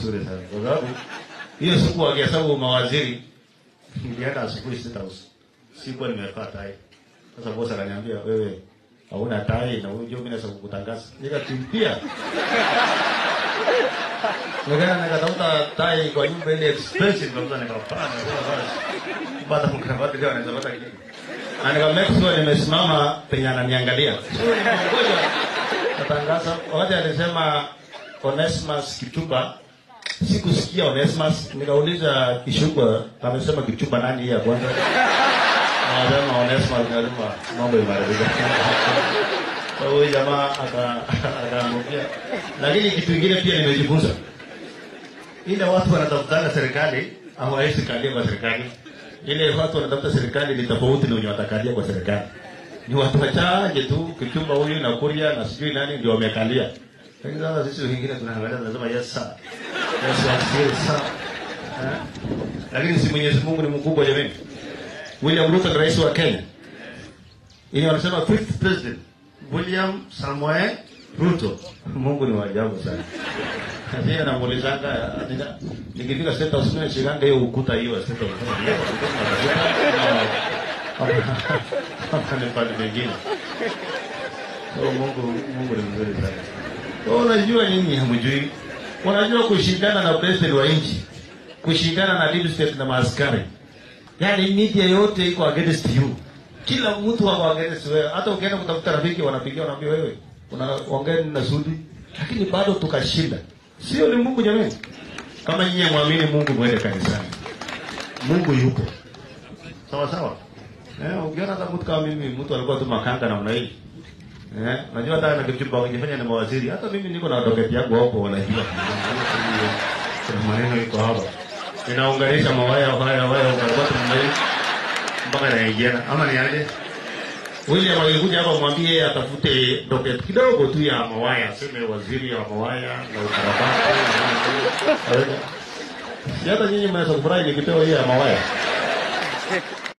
mzuri sana, kwa sababu hiyo siku wakihesabu mawaziri nilienda asubuhi State House, sikuwa nimevaa tai. Sasa boss akaniambia wewe hauna tai na unajua mimi naweza kukutangaza. Nikakimbia. Nikaenda nikatafuta tai kwa nyumba ile expensive kabisa nikapanda. Baada ya mkravati leo anaweza pata kitu. Na nika make sure nimesimama penye ananiangalia. Sio nimengoja. Natangaza wakati alisema Onesimus Kituba sikusikia Onesimus, nikauliza Kishugwa, amesema Kituba nani hii ya kwanza? Anasema Onesimus, nikasema mambo imeharibika. Kwa hiyo jamaa aka akaangukia. Lakini kitu kingine pia nimejifunza, ile watu wanatafutana serikali hawawezi kalia kwa serikali. Ile watu wanatafuta serikali ni tofauti na wenye watakalia kwa serikali. Ni watu wachache tu, Kichumba huyu na Kuria na sijui nani ndio wamekalia. Lakini sasa sisi wengine tunaangalia tunasema yes sir. Yes sir, yes sir. Eh? Lakini si Mwenyezi Mungu ni mkubwa jamani. William Ruto ni rais wa Kenya. Ili wanasema fifth president William Samoei Ruto. Mungu ni wa ajabu sana. Sasa anamuulizanga atika nikifika state house mimi shikanga hiyo ukuta hiyo state house. Hapa ni pale pengine. Oh, Mungu Mungu ni mzuri sana. Kwa unajua nyinyi hamjui. Unajua kushindana na president wa nchi. Kushindana na deep state na maaskari. Yaani media yote iko against you. Kila mtu wako against wewe. Hata ukienda kutafuta rafiki wanapigia wanaambia wewe unaongea na Sudi. Lakini bado tukashinda. Sio ni Mungu jamani. Kama nyinyi muamini Mungu mwende kanisani. Mungu yupo. Sawa sawa. Eh, ukiona hata mtu kama mimi mtu alikuwa tu makanga namna hii. Eh, najua hata na kitu bao nifanya na mawaziri. Hata mimi niko na doketi yangu hapo wanajua. Kuna maneno iko hapa. Ninaunganisha mawaya haya haya kwa namna hii mpaka naingiana ama ni aje? William alikuja hapa mwambie yeye atafute docket kidogo tu ya mawaya, aseme waziri ya mawaya na ukarabati. Si hata nyinyi mnaweza kufurahi nikipewa hiyo ya mawaya.